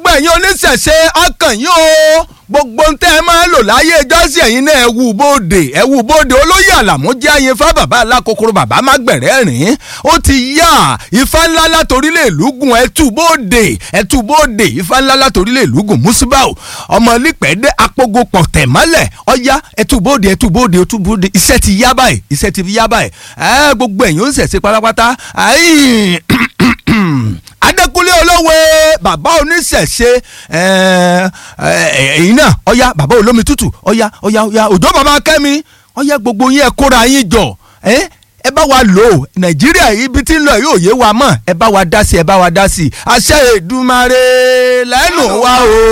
gbogbo ẹ̀yin oníṣẹ̀ṣe ọkàn yín o gbogbo ń tẹ́ ẹ máa lò láyé ìjọsìn ẹ̀yin náà ẹ wù bóde ẹ wù bóde olóyè àlàmú jẹ́ àyè fá bàbá alákòókòrò bàbá má gbẹ̀rẹ́ rìn ó ti yá ifá ńlá látorílẹ̀ ìlúgùn ẹ tú bóde ẹ tú bóde ifá ńlá látorílẹ̀ ìlúgùn musibau ọmọ lípẹ̀ẹ́dẹ́ apogo pọ̀ tẹ̀ mọ́lẹ̀ ọ̀yá ẹ tú bóde ẹ tú bóde ẹ tú bóde iṣẹ́ ti yá báyìí iṣẹ́ ti fi yá báyìí ẹ gbogbo ẹ̀yin ó ń ṣẹ̀ṣẹ̀ pátápátá adékúnlé olówe bàbá oníṣẹ̀ṣe ẹ̀yìn náà ọ̀yá bàbá olómi tútù ọ̀yá ọ̀yá ọ̀yá òjò bàbá kẹ́mi ọ̀yá gbogbo yín ẹ kóra yín jọ ẹ bá wa lò ó nàìjíríà ibi tí ń lọ yóò yé wa mọ́ ẹ bá wa dá sí ẹ bá wa dá sí àṣẹ Èdùmàrè lẹ́nu wa o.